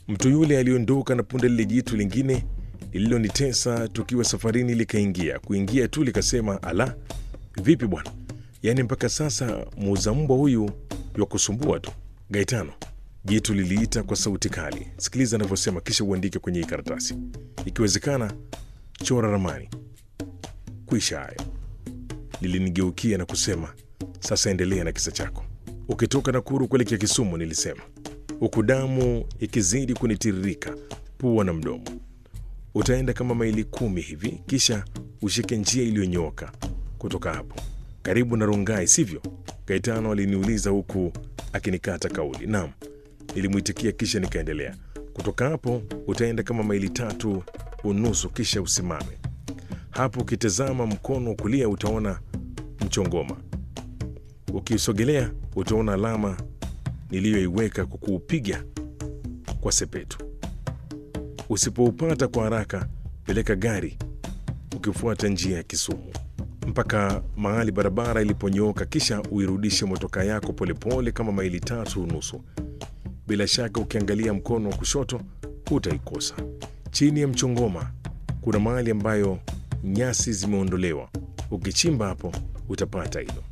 Mtu yule aliondoka na punde lile jitu lingine lililonitesa tukiwa safarini likaingia. Kuingia tu likasema, ala, vipi bwana, yaani mpaka sasa muuza mbwa huyu wa kusumbua tu. Gaetano, jitu liliita kwa sauti kali. Sikiliza anavyosema, kisha uandike kwenye hii karatasi. Ikiwezekana chora ramani. Kwisha hayo. Lilinigeukia na kusema, sasa endelea na kisa chako. Ukitoka Nakuru kuelekea Kisumu, nilisema, huku damu ikizidi kunitiririka pua na mdomo. Utaenda kama maili kumi hivi, kisha ushike njia iliyonyooka kutoka hapo, karibu na Rongai, sivyo? Gaetano aliniuliza huku akinikata kauli. Naam, nilimwitikia, kisha nikaendelea. Kutoka hapo utaenda kama maili tatu unusu, kisha usimame hapo. Ukitazama mkono wa kulia utaona mchongoma. Ukiusogelea utaona alama niliyoiweka kwa kuupiga kwa sepetu. Usipoupata kwa haraka, peleka gari ukifuata njia ya Kisumu mpaka mahali barabara iliponyooka, kisha uirudishe motoka yako polepole kama maili tatu unusu. Bila shaka ukiangalia mkono wa kushoto hutaikosa. Chini ya mchongoma kuna mahali ambayo nyasi zimeondolewa. Ukichimba hapo utapata hilo.